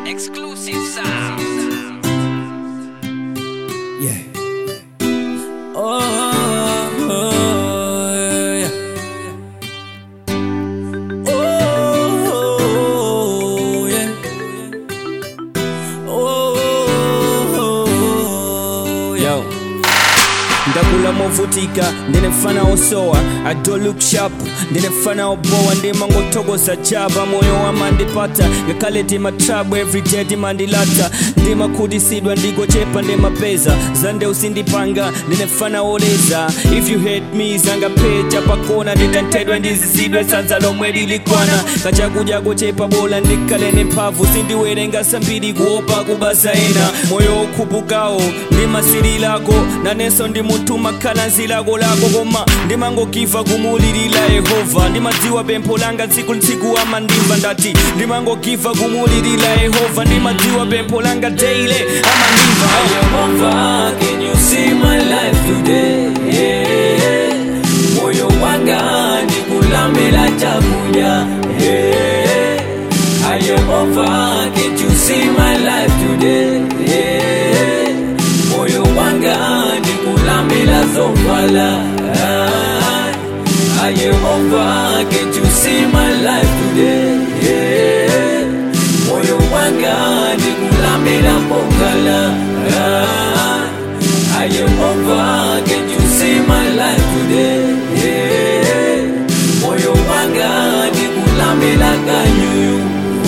Exclusive sound. Yeah. Oh, oh, yeah. Oh, yeah. Oh, yo. ndakula movutika ndine mfana osowa i don't look sharp ndine mfana obowa ndimangothokoza java moyo wamandipata ngakhale timatrabu everyday timandilata ndimakhudisidwa ndikochepa ndimapeza zande usindipanga ndine mfana oleza if you hate me zangapeja pakona nditanthedwa ndizizidwe sanza lomwe lilikwana kachakudya kochepa bola ndikhale nemphamvu sindiwerenga sambiri kuopa kubaza ena moyo okhupukawo ndimasililako nanenso ndi munthu makhala nzilako lako koma ndimangogiva kumulilila yehova ndimadziwa pempho langa tsiku ntsiku amandimva ndati ndimangogiva kumulilila yehova ndimadziwa pempho langa daily amandimva Yehova, can you see my life today? Yeah. Moyo wanga ndikulamela chakudya. Yeah. Ah, Yehova, can you see my life today? Yeah. Moyo wanga ndikulamela zovala. Ah, ah, Yehova, can you see my life today? Yeah. Moyo wanga ndikulamela pokala. Ah, ah, Yehova, can you see my life today? Yeah. Moyo wanga ndikulamela kanyuyu.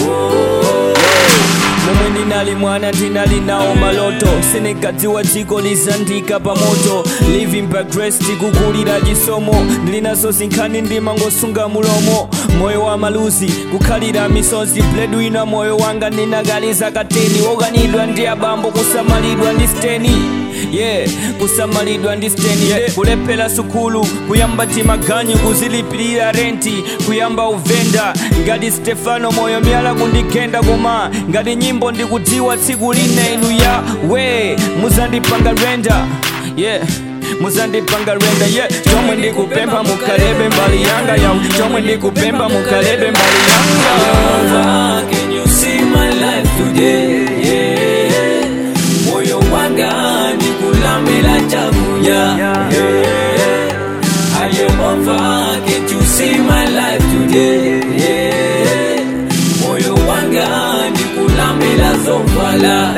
Oh. momwe ndinali mwana ndinali nawo maloto sinikadziwa dziko lizandika pamoto living by grace tikukulira chisomo ndilinazo zinkhani ndimangosunga mulomo moyo wa maluzi kukhalira misozi bledwina moyo wanga ndinakaliza kateni wokanidwa ndi abambo kusamalidwa ndi steni yeah kusamalidwa ndi steni yeah. kulephera sukulu kuyamba timaganyu kuzilipirira renti kuyamba uvenda ngati stefano moyo myala kundigenda koma ngati nyimbo ndikudziwa tsiku lina inu ya we muzandipanga renda yeah muzandipanga renda yeah chomwe ndikupempha mukhalebe mbali yanga yaw chomwe ndikupempha mukhalebe mbali yanga Yehova, can you see my life today? Yeah. Moyo wanga ndikulamela chakudya. Yeah. Ah, Yehova, can you see my life today? Yeah. Moyo wanga ndikulamela zovala.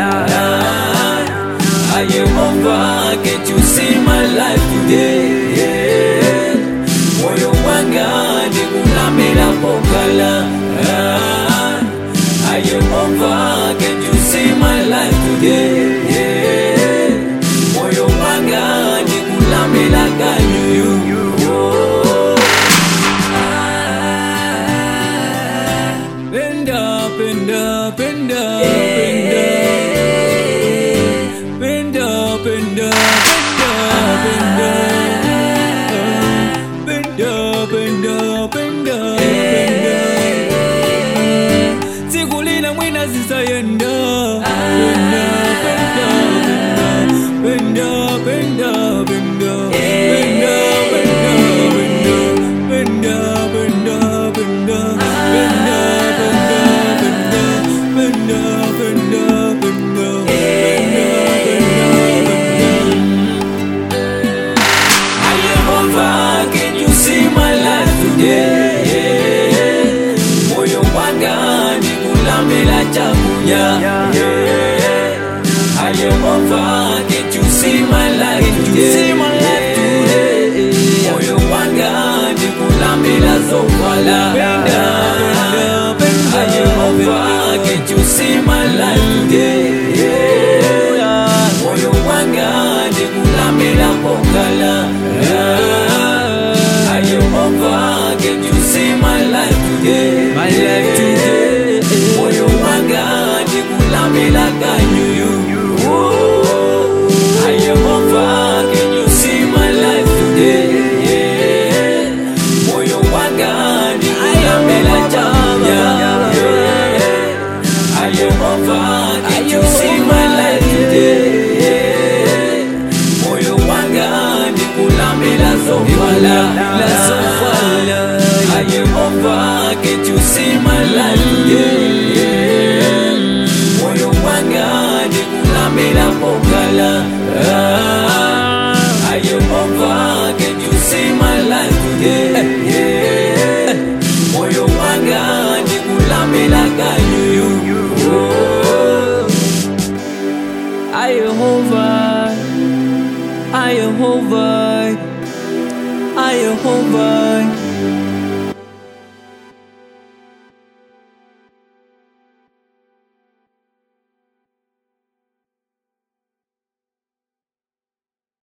Ah, Yehova, can you see my life today? Yeah. Moyo wanga ndikulamela pokala. Ah, ah, Yehova, can you see my life today? Yeah. Moyo wanga ndikulamela kanyuyu. Oh. Penda, penda, penda, penda. Penda, penda, penda, penda. Penda, penda, penda, penda. Siku lina mwina zisayenda. Penda, penda, penda. Penda, penda, penda. Penda, penda, penda. Penda, penda, penda. Penda, penda, penda. Penda, penda, penda. Penda, penda, penda. Ah, Yehova, can you see my life today? Yeah. Moyo wanga ndikulamela chakudya. Yeah. Ah, Yehova, can you see my life today? Moyo wanga ndikulamela zovala. Ah, Yehova, can you see my life today? Yeah. Moyo wanga ndikulamela pokala. Ah, Yehova, can you see my life today? My life today. Moyo wanga ndikulamela kanyuyu. Oh. Ah, Yehova, can you see my life today? Yeah. Moyo wanga ndikulamela chakudya. Yeah. Ah, Yehova, can you see my life today? Yeah. Moyo wanga ndikulamela zovala. La zovala. Ah, Yehova, can you see my life today? Yeah. ayehova ayehova ayehova